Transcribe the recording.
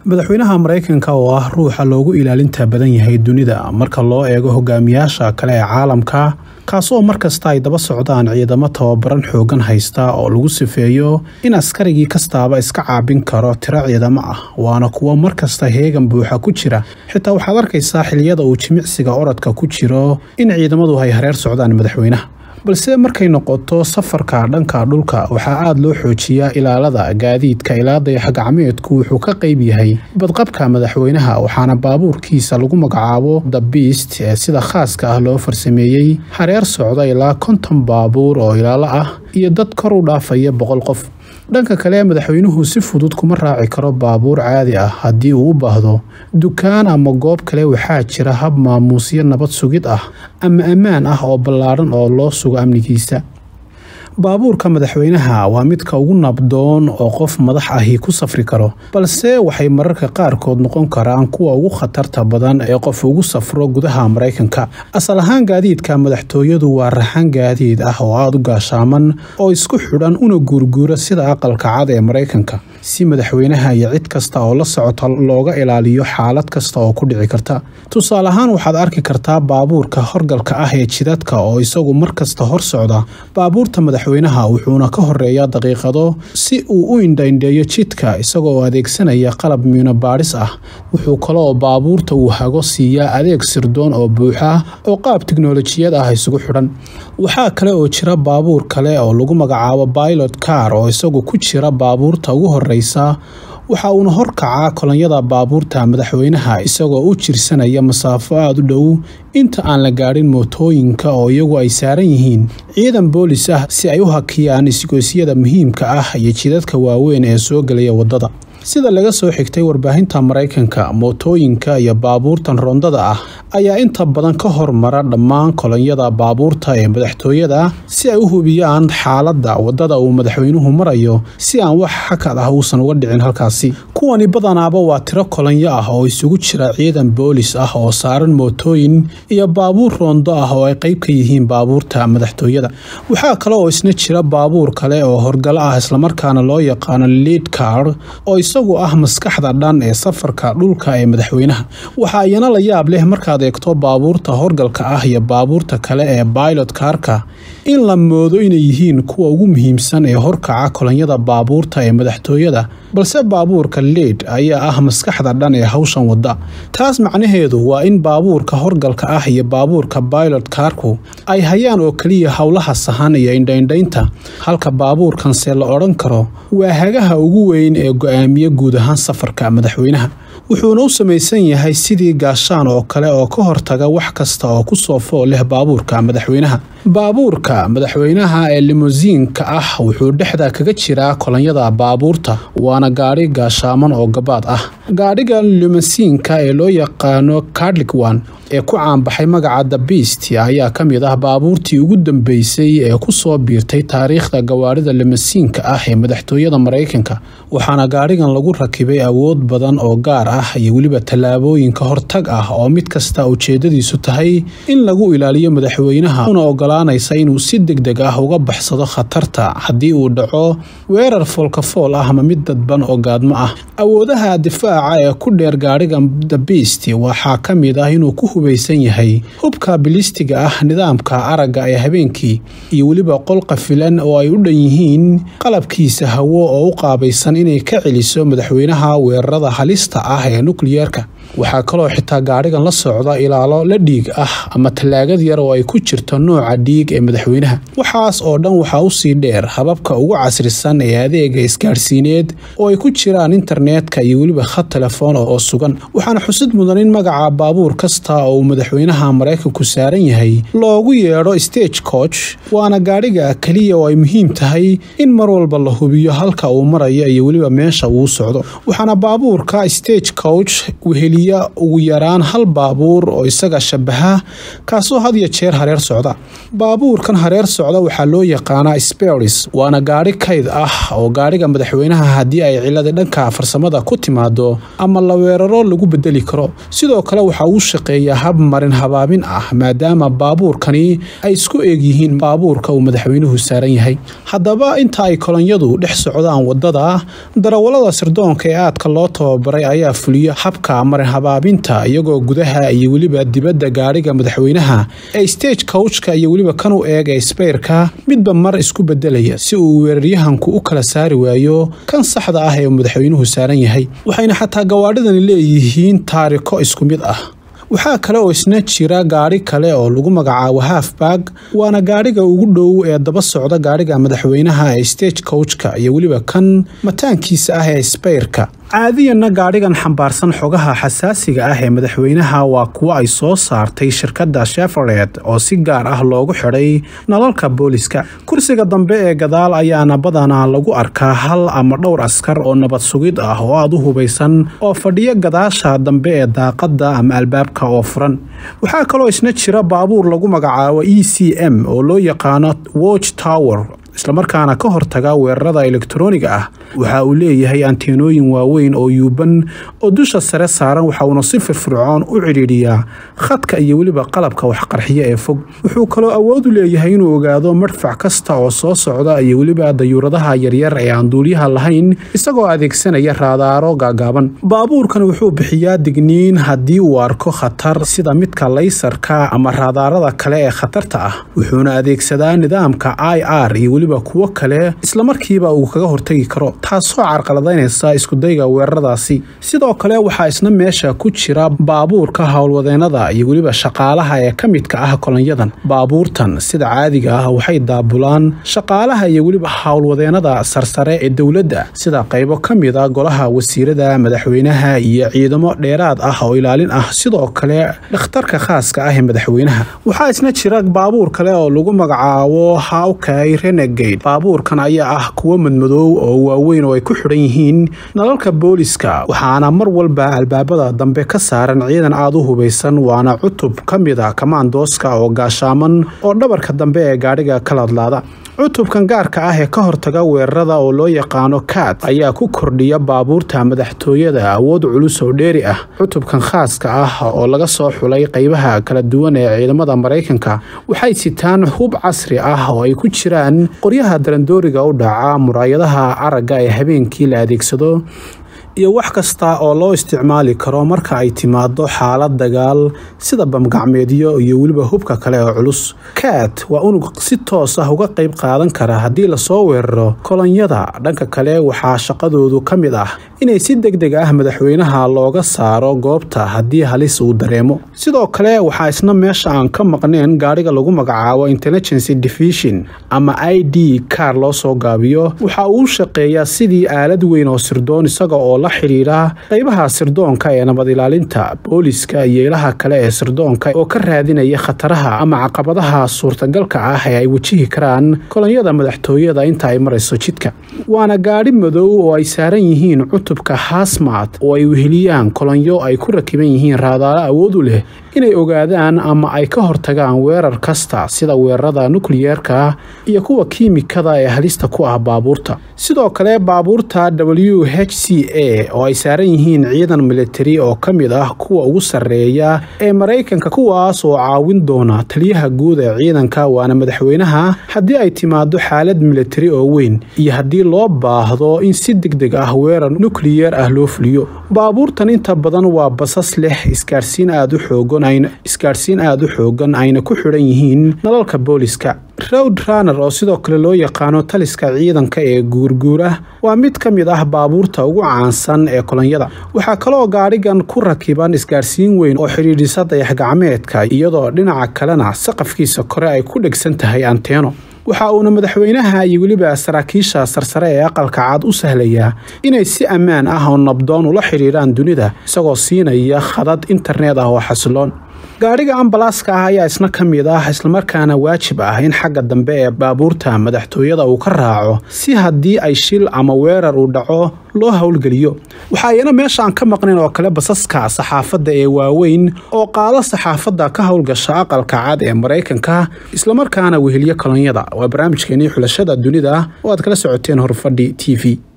madaxweynaha maraykanka oo ah ruuxa loogu ilaalinta badan yahay dunida marka loo eego hogaamiyaasha kale ee caalamka kaasoo markasta ay daba socdaan ciidamo tababaran xoogan haysta oo lagu sifeeyo in askarigii kastaaba iska caabin karo tiro ciidamo ah waana kuwo markasta heegan buuxa ku jira xitaa waxaad arkaysaa xiliyada uu jimicsiga orodka ku jiro in ciidamadu ay hareer socdaan madaxweynaha balse markay noqoto safarka dhanka dhulka waxaa aada loo xoojiyaa ilaalada gaadiidka ilaa dayaxgacmeedku wuxuu ka qayb yahay badqabka madaxweynaha waxaana baabuurkiisa lagu magacaabo the beast ee sida khaaska ah loo farsameeyey hareer socda ilaa konton baabuur oo ilaalo ah iyo dad kor u dhaafaya boqol qof dhanka kale madaxweynuhu si fudud kuma raaci karo baabuur caadi ah haddii uu u baahdo dukaan ama goob kale waxaa jira hab maamuusyo nabad sugid ah ama ammaan ah oo ballaadhan oo loo sugo amnigiisa baabuurka madaxweynaha waa midka ugu nabdoon oo qof madax ahi ku safri karo balse waxay mararka qaarkood noqon karaan kuwa ugu khatarta badan ee qof ugu safro gudaha maraykanka asal ahaan gaadiidka madaxtooyadu waa raxan gaadiid ah oo aada u gaashaaman oo isku xidhan una guurguura sida aqalka cad ee maraykanka si madaxweynaha iyo cid kasta oo la socota looga ilaaliyo xaalad kasta oo ku dhici karta tusaale ahaan waxaad arki kartaa baabuurka horgalka ah ee jidadka oo isagu markasta hor socda baabuurta madaxweynaha wuxuuna ka horeeyaa daqiiqado si uu u indhaindheeyo jidka isagoo adeegsanaya qalab miinobaadhis ah wuxuu kaloo baabuurta uu hago siiyaa adeeg sirdoon oo buuxa oo qaab tiknolojiyad ah isugu xidhan waxaa kale oo jira baabuur kale oo lagu magacaabo pilot car oo isagu ku jira baabuurta ugu horeysa waxa uuna horkacaa kolonyada baabuurta madaxweynaha isagoo u jirsanaya masaafo aada u dhow inta aan la gaadhin mootooyinka oo iyagu ay saaran yihiin ciidan boolis ah si ay u hakiyaan isgoysyada muhiimka ah iyo jidadka waaweyn ee soo gelaya waddada sida laga soo xigtay warbaahinta maraykanka mootooyinka iyo baabuurtan rondada ah ayaa inta badan ka hormara dhammaan kolonyada baabuurta ee madaxtooyada si ay u hubiyaan xaaladda waddada uu madaxweynuhu marayo si aan wax xakad ah uusan uga dhicin halkaasi kuwani badanaaba waa tiro kolonyo ah oo isugu jira ciidan boolis ah oo saaran mootooyin iyo baabuur roondo ah oo ay qayb ka yihiin baabuurta madaxtooyada waxaa kale oo isna jira baabuur kale oo horgalo ah islamarkaana loo yaqaano liid car oo isagu ah maskaxda dhan ee safarka dhulka ee madaxweynaha waxaa iyana la yaab leh markaad eegto baabuurta horgalka ah iyo baabuurta kale ee bailot kaarka in la moodo inay yihiin kuwa ugu muhiimsan ee horkaca kolonyada baabuurta ee madaxtooyada balse baabuurka leid ayaa ah maskaxda dhan ee hawshan wadda taas macnaheedu waa in baabuurka horgalka ah iyo baabuurka bailot kaarku ay hayaan oo keliya howlaha sahan iyo indhaindhaynta halka baabuurkanse la odhan karo waa hagaha ugu weyn ee go-aamiye guud ahaan safarka madaxweynaha wuxuuna u samaysan yahay sidii gaashaan oo kale oo ka hortaga wax kasta oo ku soo fool leh baabuurka madaxweynaha baabuurka madaxweynaha ee limosiinka ah wuxuu dhexda kaga jiraa kolonyada baabuurta waana gaadhi gaashaaman oo gabaad ah gaadhiga limosiinka ee loo yaqaano cadligwan ee ku caanbaxay magaca the beast ayaa ka mid ah baabuurtii ugu dambeysay ee ku soo biirtay taariikhda gawaarida limosiinka ah ee madaxtooyada maraykanka waxaana gaadhigan lagu rakibay awood badan oo gaar ah iyo weliba tallaabooyinka hortag ah oo mid kasta ujeedadiisu tahay in lagu ilaaliyo madaxweynaha una ogolaanaysa inuu si deg deg ah uga baxsado khatarta haddii uu dhaco weerar foolkafool ah ama mid dadban oo gaadmo ah awoodaha difaaca ee ku dheer gaadhiga the beast waxaa ka mid ah inuu ku hubaysan yahay hubka bilistiga ah nidaamka aragga ee habeenkii iyo weliba qol qafilan oo ay u dhan yihiin qalabkiisa hawo oo u qaabaysan inay ka celiso madaxweynaha weerarada halista ah ee nukliyeerka waxaa kaloo xitaa gaadhigan la socda ilaalo la dhiig ah ama tallaagad yar oo ay ku jirto nooca dhiig ee madaxweynaha waxaas oo dhan waxaa usii dheer hababka ugu casrisan ee adeega isgaadhsiineed oo ay ku jiraan internetka iyo weliba khad telefoon oo sugan waxaana xusid mudan in magaca baabuur kasta oo uu madaxweynaha maraykanku saaran yahay loogu yeedho stage coach waana gaadhiga keliya oo ay muhiim tahay in mar walba la hubiyo halka uu marayo iyo weliba meesha uu socdo waxaana baabuurka stage coach weheliya ugu yaraan hal baabuur oo isaga shabaha kaasoo had iyo jeer hareer socda baabuurkan hareer socda waxaa loo yaqaanaa speris waana gaadhi kayd ah oo gaadhiga madaxweynaha haddii ay cilada dhanka farsamada ku timaado ama la weeraro lagu bedeli karo sidoo kale waxa uu shaqeeyaa hab marin habaabin ah maadaama baabuurkani ay isku eeg yihiin baabuurka uu madaxweynuhu saaran yahay haddaba inta ay kolonyadu dhex socdaan wadada darawalada sirdoonka ee aadka loo tababaray ayaa fuliya habka marin habaabinta iyagoo gudaha iyo weliba dibadda gaadhiga madaxweynaha ee stage kowjka iyo weliba kan u eeg ee sbeyrka midba mar isku bedelaya si uu weeraryahanku u kala saari waayo kan saxda ah ee madaxweynuhu saaran yahay waxayna xataa gawaadhidani leeyihiin taariko isku mid ah waxaa kale oo isna jira gaadhi kale oo lagu magacaabo hafbag waana gaadhiga ugu dhow ee daba socda gaadhiga madaxweynaha ee stage kowjka iyo weliba kan mataankiisa ah ee sbeyrka caadiyanna gaadhigan xambaarsan xogaha xasaasiga ah ee madaxweynaha waa kuwo ay soo saartay shirkadda shefared oo si gaar ah loogu xidhay nalalka booliska kursiga dambe ee gadaal ayaana badanaa lagu arkaa hal ama dhowr askar oo nabad sugid ah oo aada u hubaysan oo fadhiyo gadaasha dambe ee daaqadda ama albaabka oo furan waxaa kaloo isna jira baabuur lagu magacaabo e c m oo loo yaqaano watch tower islamarkaana ka hortaga weerarada elektroniga ah waxa uu leeyahay anteenooyin waaweyn oo yuuban oo dusha sare saaran waxa uuna si firfircoon u cidhiidhiyaa khadka iyo weliba qalabka waxqarxiya ee fog wuxuu kaloo awood u leeyahay inuu ogaado madfac kasta oo soo socda iyo weliba dayuuradaha yaryar ee aan duuliyaha lahayn isagoo adeegsanaya raadaaro gaagaaban baabuurkan wuxuu bixiyaa digniin haddii uu arko khatar sida midka laysarka ama raadaarada kale ee khatarta ah wuxuuna adeegsadaa nidaamka i r iyo weliba kuwo kale islamarkiiba uu kaga hortagi karo taasoo carqaladaynaysa iskudayga weeraradaasi sidoo kale waxaa isna meesha ku jira baabuurka howlwadeenada iyo weliba shaqaalaha ee ka midka ah kolonyadan baabuurtan sida caadiga ah waxay daabulaan shaqaalaha iyo weliba howlwadeenada sarsare ee dowladda sida qaybo ka mid a golaha wasiirada madaxweynaha iyo ciidamo dheeraad ah oo ilaalin ah sidoo kale dhakhtarka khaaska ah ee madaxweynaha waxaa isna jira baabuur kale oo lagu magacaabo hawkay renegade baabuurkan ayaa ah kuwo madmadoow oo waaweyn oo ay ku xidhan yihiin nalalka booliska waxaana mar walba albaabada dambe ka saaran ciidan aada u hubaysan waana cutub ka mid a kamaandooska oo gaashaaman oo dhabarka dambe ee gaadhiga ka ladlaada cutubkan gaarka ah ee ka hortaga weerarada oo loo yaqaano kaat ayaa ku kordhiya baabuurta madaxtooyada awood culus oo dheeri ah cutubkan khaaska ah oo laga soo xulay qaybaha kala duwan ee ciidamada maraykanka waxay sitaan hub casri ah oo ay ku jiraan qoryaha darandooriga u dhaca muraayadaha aragga ee habeenkii la adeegsado iyo wax kasta oo loo isticmaali karo marka ay timaado xaalad dagaal sida bamgacmeedyo iyo weliba hubka kale oo culus kaat waa unug si toos ah uga qayb qaadan kara haddii lasoo weeraro kolonyada dhanka kale waxaa shaqadoodu ka mid ah inay si deg deg ah madaxweynaha looga saaro goobta haddii halis uu dareemo sidoo kale waxaa isna meesha aan ka maqnayn gaadhiga lagu magacaabo intelligency division ama i d kar loo soo gaabiyo waxa uu shaqeeyaa sidii aalad weyn oo sirdoon isaga oo la xidhiidha qaybaha sirdoonka ee nabad ilaalinta booliska iyo ilaha kale ee sirdoonka oo ka raadinaya khataraha ama caqabadaha suurtagalka ah ee ay wajihi karaan kolonyada madaxtooyada inta ay marayso jidka waana gaadhi madow oo ay saaran yihiin cutubka hasmat oo ay weheliyaan kolonyo ay ku rakiban yihiin raadaalo awood u leh inay ogaadaan ama ay ka hortagaan weerar kasta sida weerarada nukliyeerka iyo kuwa kiimikada ee halista ku ah baabuurta sidoo kale baabuurta w h c a oo ay saaran yihiin ciidan militari oo ka mid ah kuwa ugu sarreeya ee maraykanka kuwaas oo caawin doona taliyaha guud ee ciidanka waana madaxweynaha haddii ay timaado xaalad militari oo weyn iyo haddii loo baahdo in si deg deg ah weerar nukliyeer ah loo fuliyo baabuurtan inta badan waa basas leh isgaarsiin aada u xoogan isgaadhsiin aada u xoogan ayna ku xidhan yihiin nalalka booliska rowd runner oo sidoo kale loo yaqaano taliska ciidanka ee guurguura waa mid ka mid ah baabuurta ugu caansan ee kolonyada waxaa kaloo gaadhigan ku rakiban isgaadhsiin weyn oo xidhiidhisa dayax-gacmeedka iyadoo dhinaca kalena saqafkiisa kore ay ku dhegsan tahay anteeno waxa uuna madaxweynaha iyo weliba saraakiisha sarsare ee aqalka cad u sahlayaa inay si ammaan ah oo nabdoon ula xidhiidhaan dunida isagoo siinaya khadad internet ah oo xasiloon gaadhiga ambalaaska ah ayaa isna ka mid ah islamarkaana waajib ah in xagga dambe ee baabuurta madaxtooyada uu ka raaco si haddii ay shil ama weerar uu dhaco loo howlgeliyo waxaa iyana meesha aan ka maqnayn oo kale basaska saxaafadda ee waaweyn oo qaado saxaafadda ka howlgasha aqalka cad ee maraykanka islamarkaana weheliyo kolonyada waa barnaamijkeenii xulashada dunida oo aad kala socoteen horfadhi t v